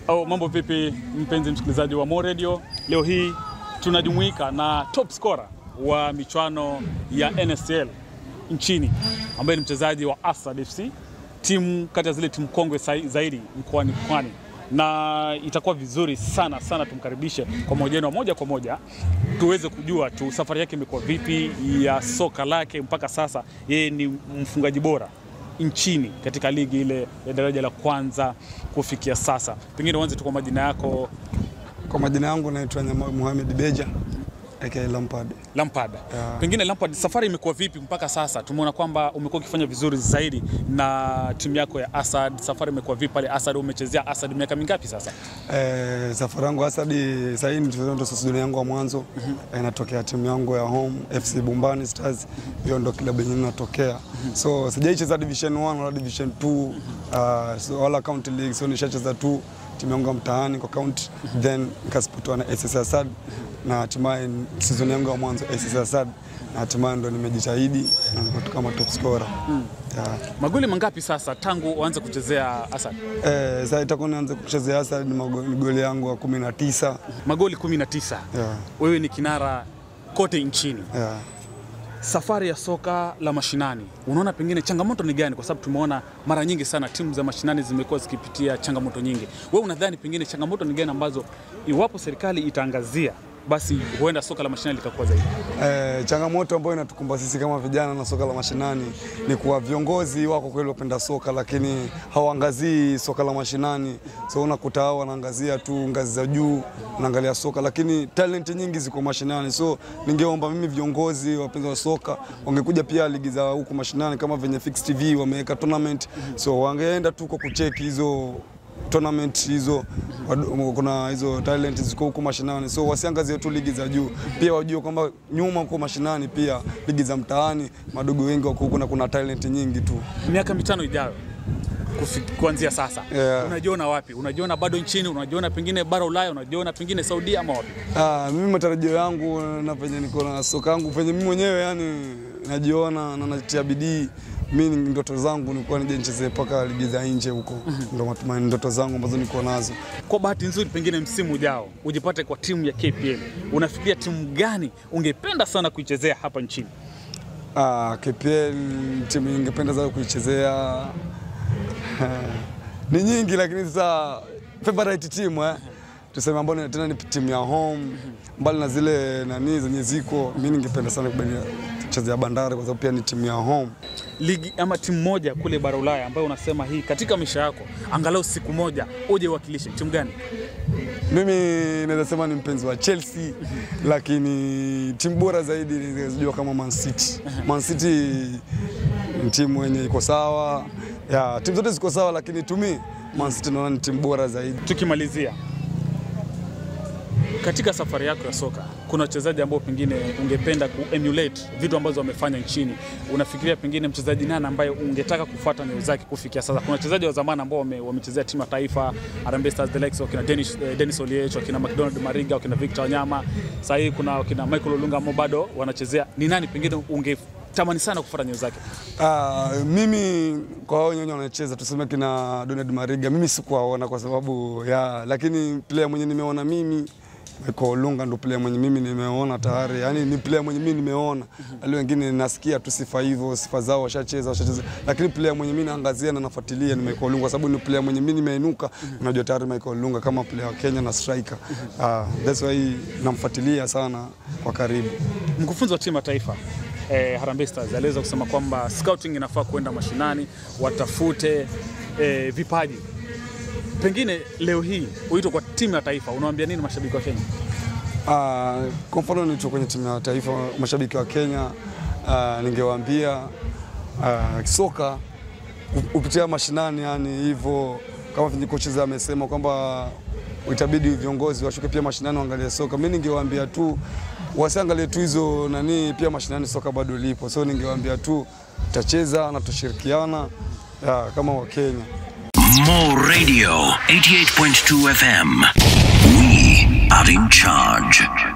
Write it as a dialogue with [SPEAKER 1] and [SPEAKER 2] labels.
[SPEAKER 1] Oh, mambo vipi mpenzi msikilizaji wa Mo Radio? Leo hii tunajumuika na top scorer wa michuano ya NSL nchini ambaye ni mchezaji wa Asad FC, timu kati ya zile timu kongwe sai- zaidi mkoani Pwani, na itakuwa vizuri sana sana tumkaribishe kwa mahojiano moja kwa moja tuweze kujua tu safari yake imekuwa vipi ya soka lake mpaka sasa. Yeye ni mfungaji bora nchini katika ligi ile ya daraja la kwanza kufikia sasa. Pengine uanze tu kwa majina yako.
[SPEAKER 2] Kwa majina yangu naitwa Nyama Mohamed Beja aka Lampard.
[SPEAKER 1] Lampard.
[SPEAKER 2] Yeah.
[SPEAKER 1] Pengine Lampard, safari imekuwa vipi mpaka sasa? Tumeona kwamba umekuwa ukifanya vizuri zaidi na timu yako ya Asad. Safari imekuwa vipi pale Asad? Umechezea Asad miaka mingapi sasa?
[SPEAKER 2] Eh, safari yangu hasa hadi sasa hivi ndio ndo season yangu ya mwanzo eh, natokea timu yangu ya home FC Bumbani Stars, hiyo ndo klabu yenyewe natokea. So sijaicheza division 1 wala division 2 uh, so, wala county league, so nishacheza tu timu yangu ya mtaani kwa county, then nikasipotwa na SS Asad na hatimaye season yangu ya mwanzo SS Asad na hatimaye ndo nimejitahidi na niko kama top scorer. Yeah.
[SPEAKER 1] Magoli mangapi sasa tangu uanze kuchezea Asad?
[SPEAKER 2] Eh, sasa itakuwa nianze kuchezea hasa ni mago- ni goli yangu wa kumi na tisa.
[SPEAKER 1] Magoli 19.
[SPEAKER 2] Yeah,
[SPEAKER 1] Wewe ni kinara kote nchini.
[SPEAKER 2] yeah.
[SPEAKER 1] Safari ya soka la mashinani, unaona pengine changamoto ni gani? Kwa sababu tumeona mara nyingi sana timu za mashinani zimekuwa zikipitia changamoto nyingi. Wewe unadhani pengine changamoto ni gani ambazo iwapo serikali itaangazia, basi huenda soka la mashinani likakuwa zaidi?
[SPEAKER 2] Eh, changamoto ambayo inatukumba sisi kama vijana na soka la mashinani ni kuwa viongozi wako kweli wapenda soka, lakini hawaangazii soka la mashinani. So unakuta hao wanaangazia tu ngazi za juu, wanaangalia soka, lakini talent nyingi ziko mashinani. So ningeomba mimi viongozi wapenzi wa soka wangekuja pia ligi za huku mashinani kama venye Fix TV wameweka tournament, so wangeenda tu kwa kucheki hizo tournament hizo wadu- kuna hizo talent ziko huko mashinani, so wasiangazie tu ligi za juu, pia wajue kwamba nyuma huko mashinani pia ligi za mtaani madogo wengi wako huko na kuna talent nyingi tu.
[SPEAKER 1] Miaka mitano ijayo kufi- kuanzia sasa
[SPEAKER 2] Yeah.
[SPEAKER 1] unajiona wapi? Unajiona bado nchini? Unajiona pengine bara Ulaya? Unajiona pengine Saudia ama wapi?
[SPEAKER 2] Ah, mimi matarajio yangu na penye niko na soka yangu penye mimi mwenyewe yani najiona na natia bidii mimi ni ndoto zangu nilikuwa nije nicheze mpaka ligi za nje huko, ndo matumaini ndoto zangu ambazo niko nazo.
[SPEAKER 1] Kwa bahati nzuri, pengine msimu ujao ujipate kwa timu ya KPL, unafikiria timu gani ungependa sana kuichezea hapa nchini?
[SPEAKER 2] Ah, KPL timu ningependa sana kuichezea ni nyingi, lakini sasa favorite team eh, tuseme ambao ni- tena ni timu ya home, mbali na zile nani zenye ziko, mimi ningependa sana kubania kuchezea Bandari kwa sababu pia ni timu ya home.
[SPEAKER 1] ligi ama timu moja kule bara Ulaya ambayo unasema hii katika maisha yako angalau siku moja uje uwakilishe timu gani?
[SPEAKER 2] Mimi naweza sema ni mpenzi wa Chelsea, lakini timu bora zaidi ninajua kama Man City. Man City ni timu yenye iko sawa, ya timu zote ziko sawa, lakini tumi Man City naona ni timu bora zaidi.
[SPEAKER 1] Tukimalizia, katika safari yako ya soka kuna wachezaji ambao pengine ungependa kuemulate vitu ambazo wamefanya nchini. Unafikiria pengine mchezaji nani ambaye ungetaka kufuata nyayo zake kufikia sasa? Kuna wachezaji wa zamani ambao wame- wamechezea timu ya taifa, Harambee Stars, the likes wakina Dennis, eh, Dennis Oliech, wakina McDonald Mariga, wakina Victor Wanyama. Sasa hii kuna wakina Michael Olunga ambao bado wanachezea. Ni nani pengine ungetamani sana kufuata nyayo zake?
[SPEAKER 2] Ah, mimi kwa hao wenyewe wanacheza tuseme kina Donald Mariga, mimi sikuwaona kwa sababu ya, lakini player mwenye nimeona mimi Michael Olunga ndo player mwenye mimi nimeona tayari, yani ni player mwenye mimi nimeona. Wale wengine nasikia tu sifa hivyo, sifa zao washacheza, washacheza, lakini player mwenye mimi naangazia na nafuatilia ni Michael Olunga, kwa sababu ni player mwenye mimi nimeinuka, unajua tayari Michael Olunga kama player wa Kenya na striker. Ah, that's why namfuatilia sana kwa karibu.
[SPEAKER 1] Mkufunzi wa timu ya taifa eh, Harambee Stars aliweza kusema kwamba scouting inafaa kuenda mashinani watafute eh, vipaji. Pengine leo hii uitwe kwa timu ya taifa, unawaambia nini mashabiki wa Kenya?
[SPEAKER 2] Ah, kwa mfano nilicho kwenye timu ya taifa, mashabiki wa Kenya ah, ningewaambia ah, soka ku- kupitia mashinani, yani hivyo kama vile kocha amesema kwamba itabidi viongozi washuke pia mashinani waangalie soka. Mimi ningewaambia tu wasiangalie tu hizo nani, pia mashinani soka bado lipo, so ningewaambia tu tutacheza na tushirikiana ya, kama Wakenya.
[SPEAKER 3] Mo Radio 88.2 FM. We are in charge.